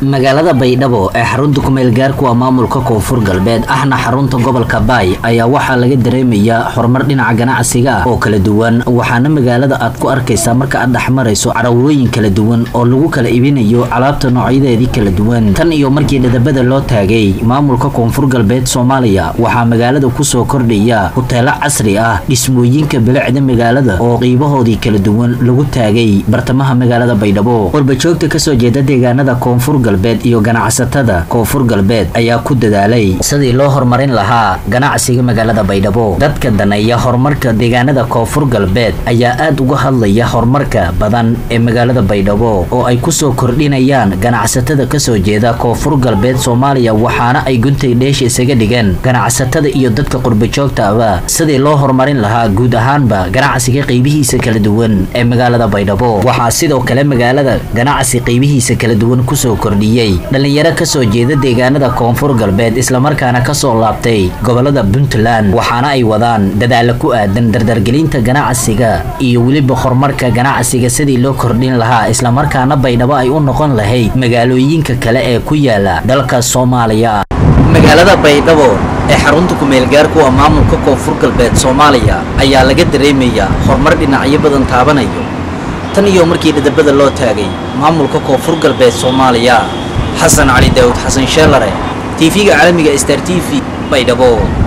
magaalada baydhabo ee xarunta kumeel gaarku waa maamulka koonfur galbeed ahna xarunta gobolka baay ayaa waxaa laga dareemayaa horumar dhinaca ganacsiga ah oo kala duwan waxaana magaalada aad ku arkaysaa marka aad dhexmarayso carawooyin kala duwan oo lagu kala ibinayo alaabta noocyadeedii kala duwan tan iyo markii dhadabada loo taagay maamulka koonfur galbeed soomaaliya waxaa magaalada kusoo kordhaya huteelo casri ah dhismooyinka bilicda magaalada oo qiibahoodii kala duwan lagu taagay bartamaha magaalada baydhabo warbajoogta kasoo jeeda deegaanada koonfur galbeed iyo ganacsatada koonfur galbeed ayaa ku dadaalay sidii loo horumarin lahaa ganacsiga magaalada baydhabo dadka daneeya horumarka deegaanada koonfur galbeed ayaa aad uga hadlaya horumarka badan ee magaalada baydhabo oo ay kusoo kordhinayaan ganacsatada kasoo jeeda koonfur galbeed soomaaliya waxaana ay guntay dheesha isaga dhigeen ganacsatada iyo dadka qurbajoogtaaba sidii loo horumarin lahaa guud ahaanba ganacsiga qeybihiisa kala duwan ee magaalada baydhabo waxaa sidoo kale magaalada ganacsi qeybihiisa kala duwan kusoo kordhiyey dhallinyaro kasoo jeeda deegaanada koonfur galbeed islamarkaana kasoo laabtay gobolada puntland waxaana ay wadaan dadaala ku aadan dardargelinta ganacsiga iyo weliba horumarka ganacsiga sidii loo kordhin lahaa islamarkaana baydhabo ay u noqon lahayd magaalooyinka kale ee ku yaala dalka soomaaliya magaalada baydhabo ee xarunta kumeelgaarku waa maamulka koonfur galbeed soomaaliya ayaa laga dareemayaa horumar dhinacyo badan taabanayo tan iyo markii dhadabada loo taagay maamulka koonfur galbeed soomaaliya xasan cali daawud xasan sheelare tv-ga caalamiga star t v baydhabo